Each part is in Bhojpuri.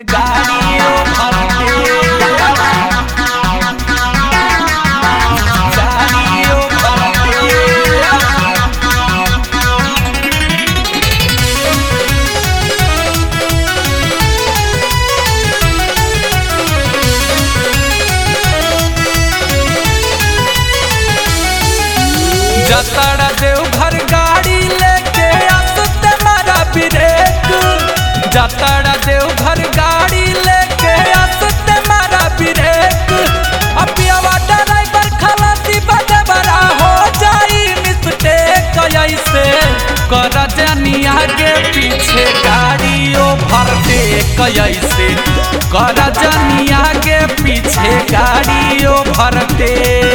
गाड़ियों भरते गाड़ियों भरते जतरा देवघर गाड़ी लेके आसते मारा ब्रेक जतरा देवघर गाड़ी लेके आसते मारा ब्रेक अपियावा ड्राइवर खलासी बड़े बड़ा हो जाई मिस्टेक ऐसे कर जानी आगे पीछे गाड़ियों भर दे कैसे कर जानी आगे पीछे गाड़ियों भर दे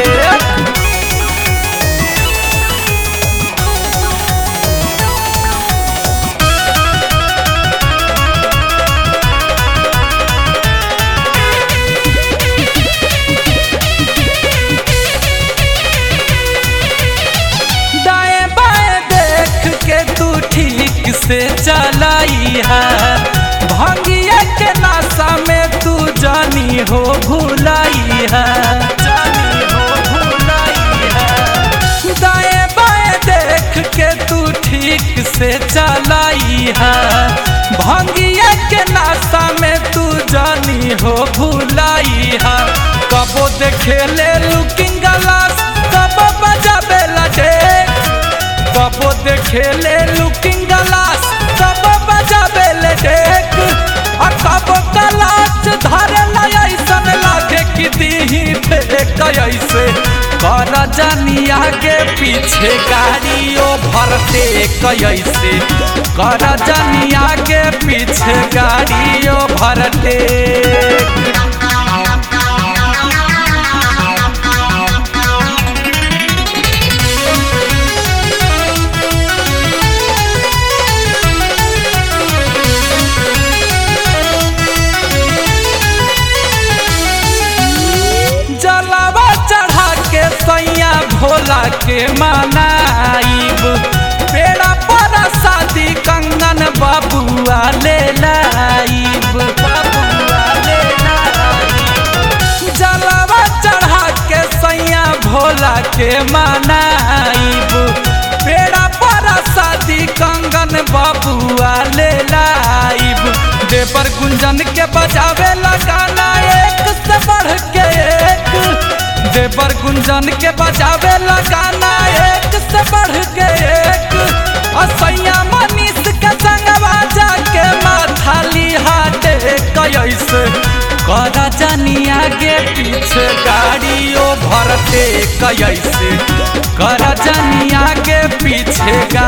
दाएं बाएं देख के तू ठीक से चलाई है भंगिया के नाशा में तू जानी हो भुलाई है जानी हो भुलाई है दाएं बाएं देख के तू ठीक से चलाई है भंगिया के नाशा में तू जानी हो भुलाई है कबो देखे ले लुकिंग ग्लास कबो बजाबे लगे कबो देखे ले लुकिंग ग्लास कबो बजाबे ले डेक आ कबो कलाच धरे ला ऐसन लागे कि दीही फेंक ऐसे कर जानी आगे पीछे गाड़ियों भरते कैसे कर जानी आगे पीछे गाड़ियों भरते जलावा चढ़ा के सैया भोला के मनाइब पेड़ा पर शादी कंगन बबुआ ले लाइब बबुआ ले लाइब जलावा चढ़ा के सैया भोला के मनाइब पेड़ा पर शादी कंगन बबुआ ले लाइब देवर गुंजन के बजावे लगाना एक से बढ़ के एक देवर गुंजन के बजावे लगाना एक से बढ़ के एक असैया मनीष के संगवा जाके माथाली हाटे कैसे कर जानी आगे पीछे गाड़ियों भरते कैसे कर जानी आगे पीछे गाड़ी